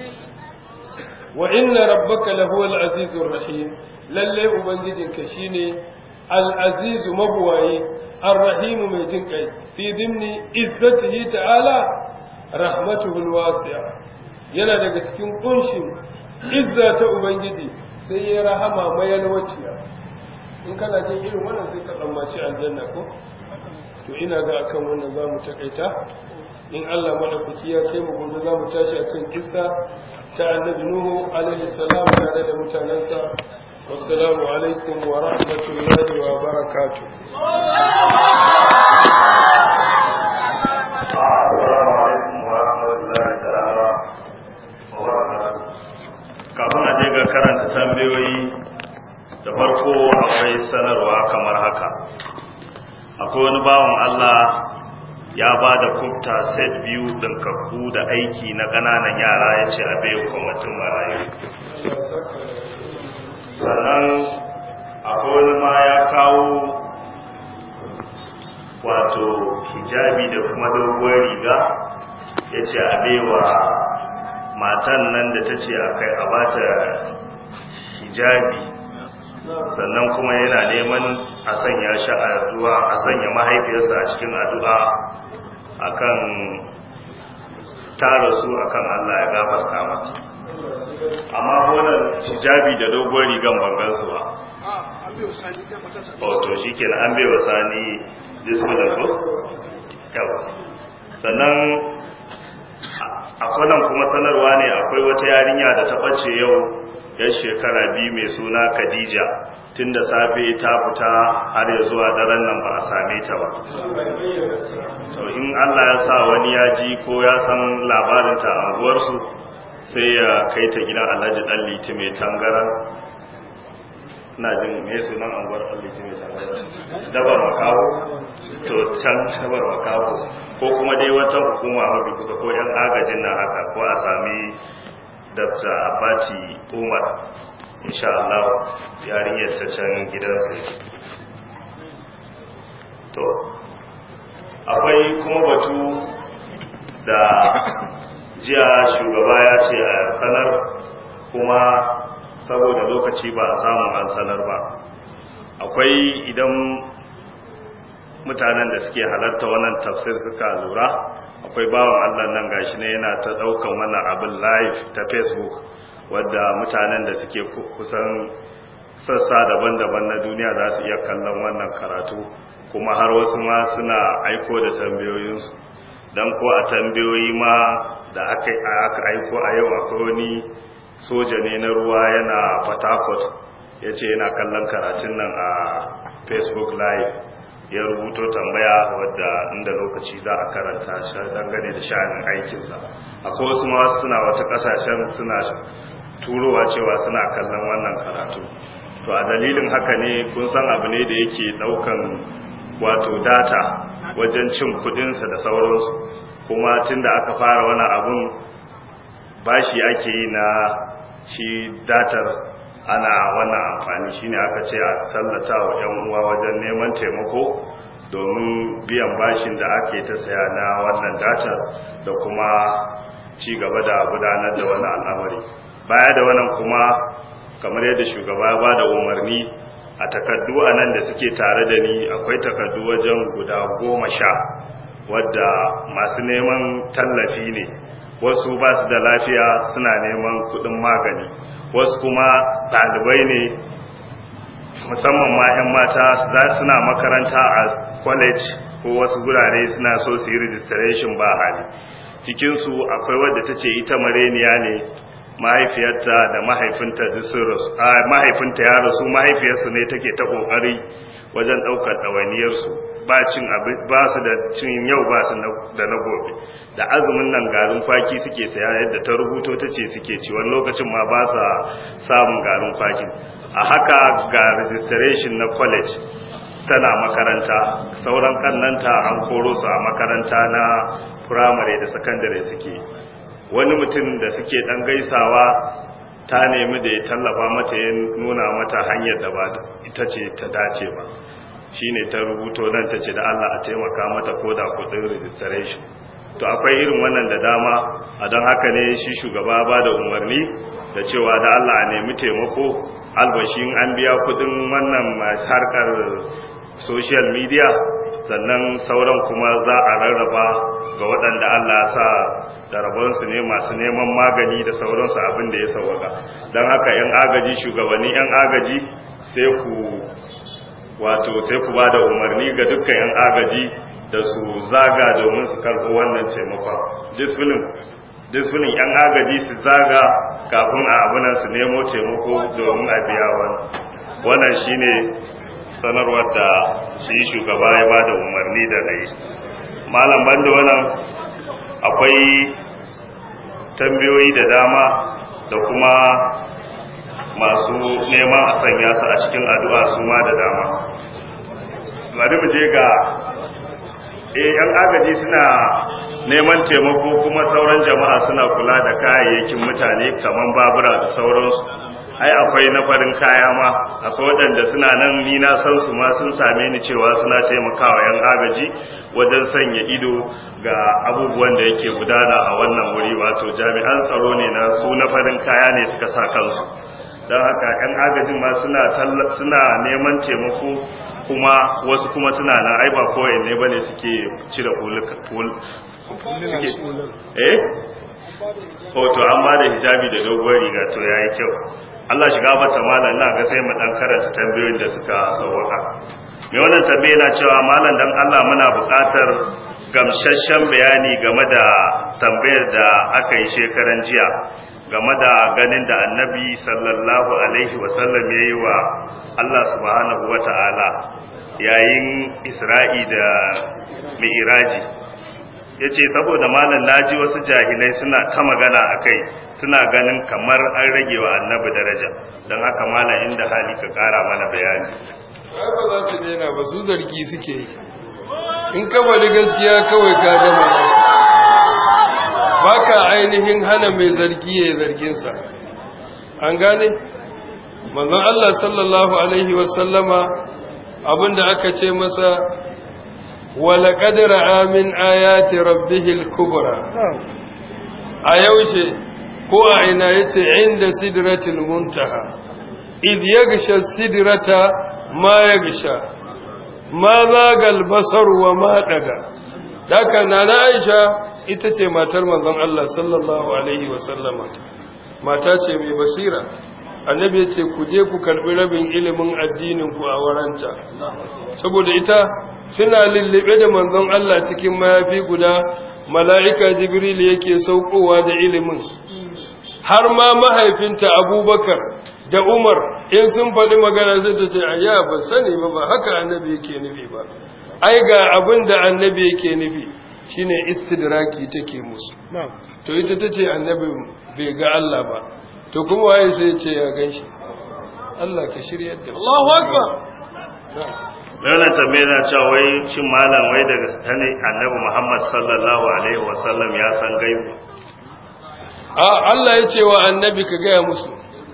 wa inna rabbaka lahu al-azizur rahim lalle ubangijinka shine al-azizu mabuwayi ar-rahimu mai jin kai fi dimni izzatihi ta'ala rahmatuhu al-wasi'a yana daga cikin kunshin izza ta ubangiji sai ya rahama mayalwaciya in kana jin irin wannan sai ka tsammaci aljanna ko to ina ga akan wannan zamu takaita in Allah madaukaki ya kai mu gobe zamu tashi akan kissa ta annabi nuhu alaihi salam tare da mutanansa wassalamu alaikum wa rahmatullahi wa barakatuh kafin a je ga karanta tambayoyi da farko akwai sanarwa kamar haka akwai wani bawan Allah ya ba da kubta set biyu ɗinkakku da aiki na ƙananan yara ya ce a bai kwamitin marayu sannan akwai wani ma ya kawo wato hijabi da kuma doguwar riga ya ce a baiwa matan nan da ta ce a kai a bata hijabi sannan kuma yana neman a sanya shi a addu'a a sanya mahaifiyarsa a cikin addu'a akan tara su akan Allah ya gafarta mata amma wannan hijabi da dogon rigan bangan su ba to shikenan an bai wa sani bismillah ko yawa sannan akwai nan kuma sanarwa ne akwai wata yarinya da ta ɓace yau yan shekara biyu mai suna khadija tun da safe ta fita har ya zuwa daren nan ba a same ta ba to in allah ya sa wani ya ji ko ya san labarinta a anguwarsu sai ya kai ta gidan alhaji dan liti mai tangaran na jin me sunan anguwar dan liti mai tangaran dabar makaho to can dabar makaho ko kuma dai wata hukuma mafi kusa ko yan agajin nan haka ko a sami dr abati umar insha Allah yarinyar ta can gidansu to akwai kuma batu da jiya shugaba ya ce a sanar kuma saboda lokaci ba a samu an sanar ba akwai idan mutanen da suke halarta wannan tafsir suka lura akwai bawan Allah nan gashi ne yana ta daukan wannan abin live ta Facebook wadda mutanen da suke kusan sassa daban-daban na duniya za su iya kallon wannan karatu kuma har wasu ma suna aiko da tambayoyinsu don ko a tambayoyi ma da aka aiko a yau akwai wani soja ne na ruwa yana Port ya ce yana kallon karatun nan a Facebook live ya rubuto tambaya wadda inda lokaci za a karanta shi dangane da sha'anin aikinsa akwai wasu ma suna wata kasashen suna turowa cewa suna kallon wannan karatu to a dalilin haka ne kun san abu ne da yake daukan wato data wajen cin kudinsa da sauransu kuma tun da aka fara wani abun bashi ake yi na shi datar ana wannan amfani shine aka ce a tallata wa 'yan uwa wajen neman taimako domin biyan bashin da ake ta saya na wannan datar da kuma ci gaba da gudanar da wannan al'amari baya da wannan kuma kamar yadda shugaba ya ba da umarni a takardu a nan da suke tare da ni akwai takardu wajen guda goma sha wadda masu neman tallafi ne wasu ba su da lafiya suna neman kudin magani wasu kuma ɗalibai ne musamman ma 'yan mata za suna makaranta a college ko wasu gurare suna so su yi registration ba hali cikinsu akwai wadda ta ce ita mareniya ne mahaifiyarta da mahaifinta mahaifinta ya rasu mahaifiyarsu ne take ta kokari wajen daukar ɗawainiyarsu ba cin ba su da cin yau ba su da na gobe da azumin nan garin kwaki suke saya yadda ta rubuto ta ce suke ci wani lokacin ma ba sa samun garin kwaki a haka ga registration na college tana makaranta sauran kannanta an koro su a makaranta na firamare da sakandare suke wani mutum da suke dan gaisawa ta nemi da ya tallafa mata ya nuna mata hanyar da ba ita ce ta dace ba shine ta rubuto nan ta ce da Allah a taimaka mata ko da kudin registration to akwai irin wannan da dama a don haka ne shi shugaba ba da umarni da cewa da Allah a nemi taimako albashin an biya kudin wannan harkar social media sannan sauran kuma za a rarraba ga waɗanda Allah sa da rabonsu ne masu neman magani da sauransu abin da ya sauwaka don haka 'yan agaji shugabanni 'yan agaji sai ku wato sai ku ba da umarni ga dukkan 'yan agaji da su zaga domin su karɓi wannan taimakon disfilin 'yan agaji su zaga kafin a abinan su nemo taimako domin a biya wani wannan shine sanarwar da shi shugaba ya ba da umarni da na yi malam banda wannan akwai tambayoyi da dama da kuma masu neman a sanya su a cikin addu'a su ma da dama bari mu je ga eh yan agaji suna neman taimako kuma sauran jama'a suna kula da kayayyakin mutane kaman babura da sauransu ai akwai na farin kaya ma akwai waɗanda suna nan ni na san su ma sun same ni cewa suna taimakawa yan agaji wajen sanya ido ga abubuwan da yake gudana a wannan wuri wato jami'an tsaro ne na su na farin kaya ne suka sa kansu don haka yan agajin ma suna suna neman taimako kuma wasu kuma suna nan ai ba kowai ne bane suke cire hul suke eh to an ba da hijabi da doguwar riga to yayi kyau Allah shiga mata malam na ga sai mu dan karanta tambayoyin da suka sauka me wannan tambaye na cewa malam dan Allah muna buƙatar gamsasshen bayani game da tambayar da aka yi shekaran jiya game da ganin da annabi sallallahu alaihi wasallam ya yi wa Allah subhanahu wa ta'ala yayin isra'i da mi'iraji ya ce saboda malam naji wasu jahilai suna ta magana a kai suna ganin kamar an rage wa annabi daraja don haka malam inda hali ka kara mana bayani ba za su daina ba su zargi suke yi in ka bari gaskiya kawai ka gama ba ka ainihin hana mai zargi ya yi zarginsa an gane manzon Allah sallallahu alaihi wasallama abinda aka ce masa wala qadra amin ayati rabbihil kubra a yaushe ko a ina yace inda sidratil muntaha id yaghsha sidrata ma yaghsha ma zagal basar wa ma daga daga nana Aisha ita ce matar manzon Allah sallallahu alaihi wa sallama mata ce mai basira annabi ya ce ku je ku karbi rabin ilimin addinin ku a waranta saboda ita suna lullube da manzon Allah cikin mayafi guda mala'ika jibril yake saukowa da ilimin har ma mahaifinta abubakar da umar in sun faɗi magana zai ta ce ayya ba sani ba ba haka annabi yake nufi ba ai ga abin da annabi yake nufi shine istidraki take musu to ita ta ce annabi bai ga Allah ba to kuma waye sai ya ce ya ganshi Allah ka shirya da Allahu akbar mai wannan tambayar na cewa wai shin malam wai daga sani annabi Muhammad sallallahu alaihi wasallam ya san gaibu a Allah ya ce wa annabi ka gaya musu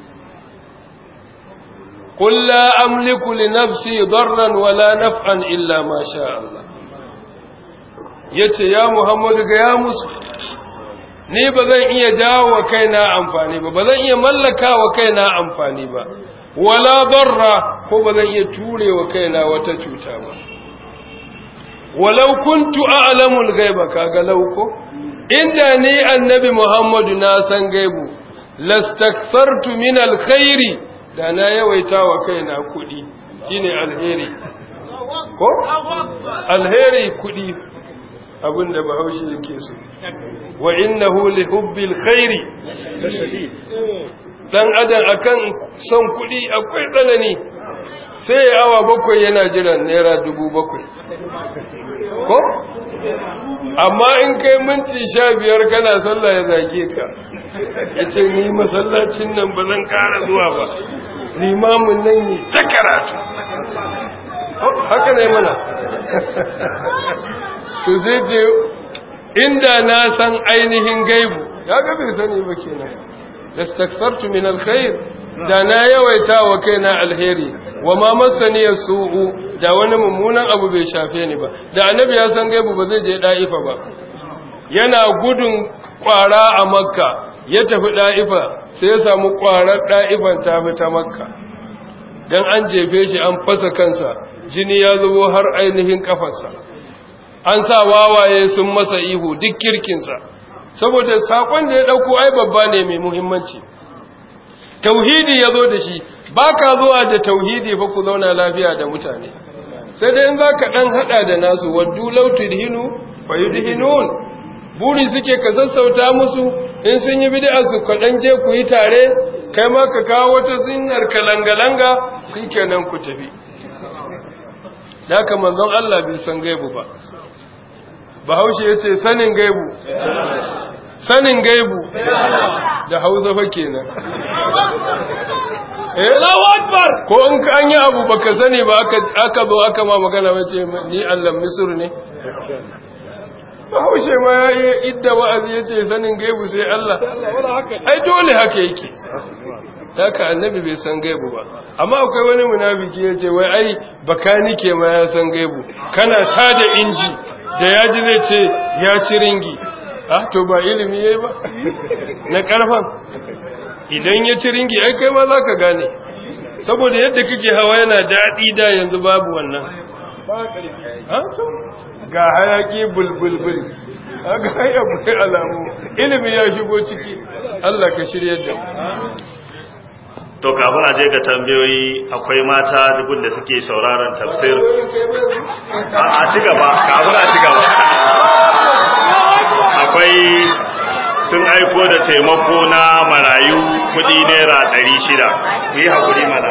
قل لا أملك لنفسي ضرا ولا نفعا إلا ما شاء الله yace ya Muhammadu ga ya musu ni ba zan iya jawo wa kaina amfani ba ba zan iya mallaka wa kaina amfani ba wala darra ko ba zan iya ture wa kaina wata cuta ba walau kuntu a'lamu al-ghaiba kaga lauko inda ni annabi Muhammadu na san gaibu lastakthartu min al-khairi da na yawaita wa kaina kuɗi shine alheri ko alheri kuɗi abinda bahaushe yake so wa innahu li hubbil khairi lashadid dan adam akan son kuɗi akwai tsanani sai ya awa bakwai yana jiran naira dubu bakwai ko amma in kai minti sha biyar kana sallah ya zage ka ya ce ni masallacin nan ba zan ƙara zuwa ba limamin nan yi ta karatu haka ne mana to zai ce inda na san ainihin gaibu ya ga bai sani ba kenan lastaksartu min alkhair da na yawaita wa kaina alheri wa ma masani su'u da wani mummunan abu bai shafe ni ba da annabi ya san gaibu ba zai je da'ifa ba yana gudun kwara a makka ya tafi da'ifa sai ya samu kwarar da'ifan ta fi ta makka dan an jefe shi an fasa kansa jini ya zubo har ainihin kafarsa an sa wawaye sun masa ihu duk kirkinsa saboda sakon da ya dauko ai babba ne mai muhimmanci tauhidi ya zo da shi ba ka zuwa da tauhidi fa ku zauna lafiya da mutane sai dai in za ka ɗan haɗa da nasu waddu lautu dihinu fa yi dihinun buri suke ka sassauta musu in sun yi bid'a su kaɗan je ku yi tare kai ma ka kawo wata sunnar kalanga-langa shi kenan ku tafi da haka manzon Allah bai san gaibu ba bahaushe ya ce sanin gaibu sanin gaibu da hausa fa kenan eh Allahu akbar ko in ka an yi abu baka sani ba aka aka zo aka ma magana wace ni Allah misr ne Bahaushe ma ya yi idda wa'azi yace sanin gaibu sai Allah ai dole haka yake haka annabi bai san gaibu ba amma akwai wani munafiki yace wai ai bakanike ma ya san gaibu kana tada inji da yaji zai ce ya ci ringi ah to ba ilimi yayi ba na karfan idan ya ci ringi ai kai ma zaka gane saboda yadda kake hawa yana daɗi da yanzu babu wannan ga hayaki bulbulbul ga haya bai alamu ilimi ya shigo ciki Allah ka shiryar da to kafin a je ga tambayoyi akwai mata dubun da suke sauraron tafsir a ci gaba kafin a ci gaba akwai sun aiko da taimako na marayu kudi naira ɗari shida ku yi haƙuri mana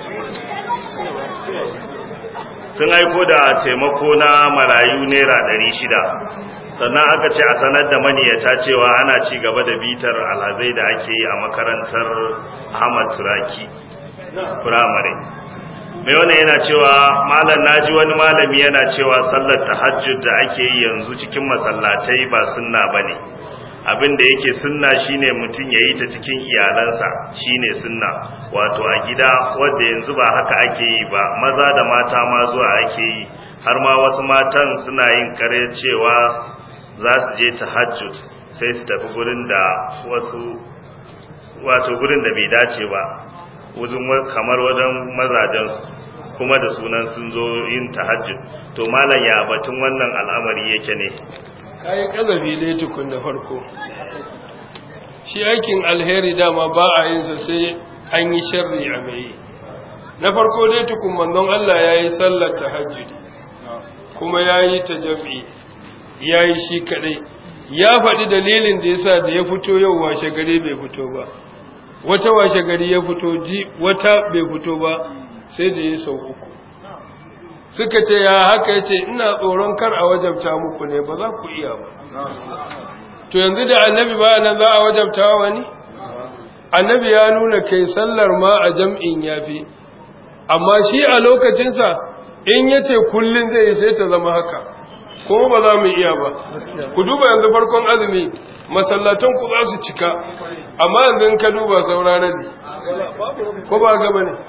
sun aiko da taimako na marayu naira ɗari shida sannan aka ce a sanar da maniyata cewa ana ci gaba da bitar alhazai da ake yi a makarantar ahmad turaki firamare mai wannan yana cewa malam naji wani malami yana cewa sallar tahajjud da ake yi yanzu cikin masallatai ba sunna bane abin da yake sunna shine mutum ya yi ta cikin iyalansa shine sunna wato a gida wanda yanzu ba haka ake yi ba maza da mata ma zuwa ake yi har ma wasu matan suna yin kare cewa za su je tahajjud sai su tafi gurin da wasu wato gurin da bai dace ba wajen kamar wajen mazajensu kuma da sunan sun zo yin tahajjud to malam ya batun wannan al'amari yake ne kayi kazafi dai tukun da farko shi aikin alheri dama ba a yin sa sai an yi sharri a mai na farko dai tukun manzon Allah ya yi sallar tahajjudi kuma ya yi ta jam'i ya yi shi kadai ya faɗi dalilin da yasa da ya fito yau washe gari bai fito ba wata washe gari ya fito ji wata bai fito ba sai da ya sau uku suka ce ya haka ya ce ina tsoron kar a wajabta muku ne ba za ku iya ba to yanzu da annabi ba nan za a wajabta wani annabi ya nuna kai sallar ma a jam'in yafi amma shi a lokacinsa in yace kullun zai yi sai ta zama haka ko ba za mu iya ba ku duba yanzu farkon azumi masallatan ku za su cika amma yanzu in ka duba sauraron ne ko ba gaba ne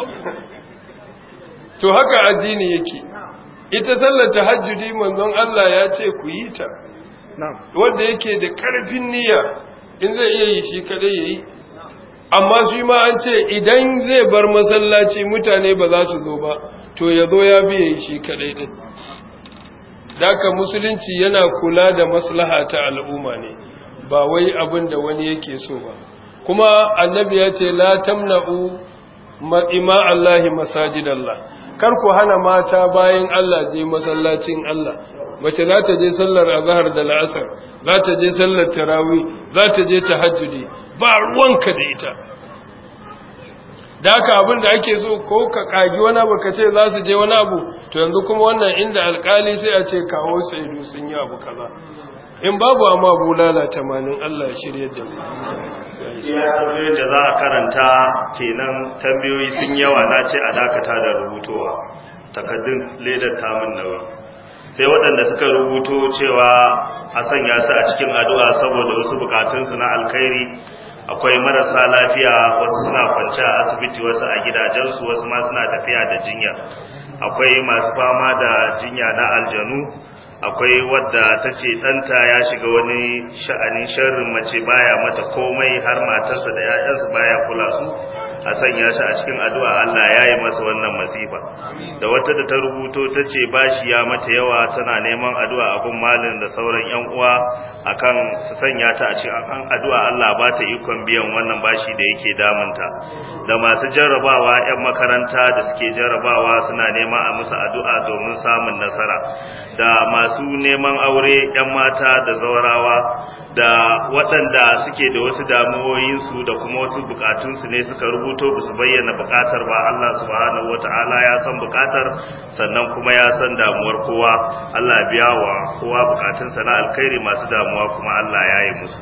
to haka addini yake ita sallar tahajjudi manzon Allah ya ce ku yi ta wanda yake da karfin niyya in zai iya yi shi kadai yayi amma shi ma an ce idan zai bar masallaci mutane ba za su zo ba to ya zo ya biye shi kadai din daka musulunci yana kula da maslaha ta al'umma ne ba wai abin da wani yake so ba kuma annabi ya ce la tamna'u ima Allahi masajidallah kar ku hana mata bayan Allah je masallacin Allah mace za ta je sallar azhar da la'asar za ta je sallar tarawih za ta je tahajjudi ba ruwanka da ita da haka abin da ake so ko ka kagi wani abu ka ce za su je wani abu to yanzu kuma wannan inda alkali sai a ce kawo saidu sun yi abu kaza in babu amma bulala tamanin Allah ya shirya da mu iya tambayoyin da za a karanta kenan tambayoyi sun yawa na ce a dakata da rubutowa takaddun ledar tamun nawa sai waɗanda suka rubuto cewa a sanya su a cikin addu'a saboda wasu bukatunsu na alkhairi akwai marasa lafiya wasu suna kwance a asibiti wasu a gidajensu wasu ma suna tafiya da jinya akwai masu fama da jinya na aljanu akwai wadda ta ce ɗanta ya shiga wani sha'anin sharrin mace baya mata komai har matarsa da 'ya'yansa baya kula su a sanya shi a cikin addu'a Allah ya yi masa wannan masifa da wata da ta rubuto ta ce bashi ya mata yawa tana neman addu'a abun malin da sauran 'yan uwa akan su sanya ta a cikin akan addu'a Allah ba ta ikon biyan wannan bashi da yake damunta da masu jarrabawa 'yan makaranta da suke jarrabawa suna nema a musu addu'a domin samun nasara da masu neman aure 'yan mata da zaurawa da waɗanda suke da wasu damuwoyinsu da kuma wasu bukatunsu ne suka rubuto ba su bayyana bukatar ba Allah subhanahu wata'ala ya san bukatar sannan kuma ya san damuwar kowa Allah biya wa kowa bukatunsa na alkhairi masu damuwa kuma Allah ya yi musu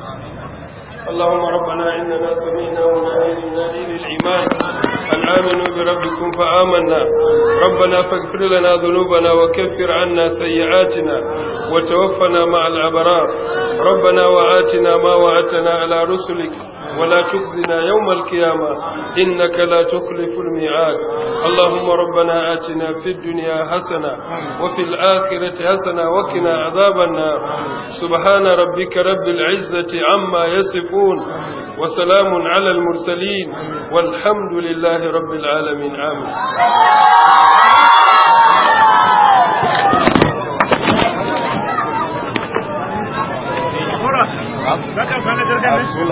اللهم ربنا إننا سمعنا منادي ينادي للإيمان أن آمنوا بربكم فآمنا ربنا فاغفر لنا ذنوبنا وكفر عنا سيئاتنا وتوفنا مع الأبرار ربنا وآتنا ما وعدتنا على رسلك ولا تخزنا يوم القيامة إنك لا تخلف الميعاد اللهم ربنا آتنا في الدنيا حسنة وفي الآخرة حسنة وقنا عذاب النار سبحان ربك رب العزة عما يصفون وسلام على المرسلين والحمد لله رب العالمين آمين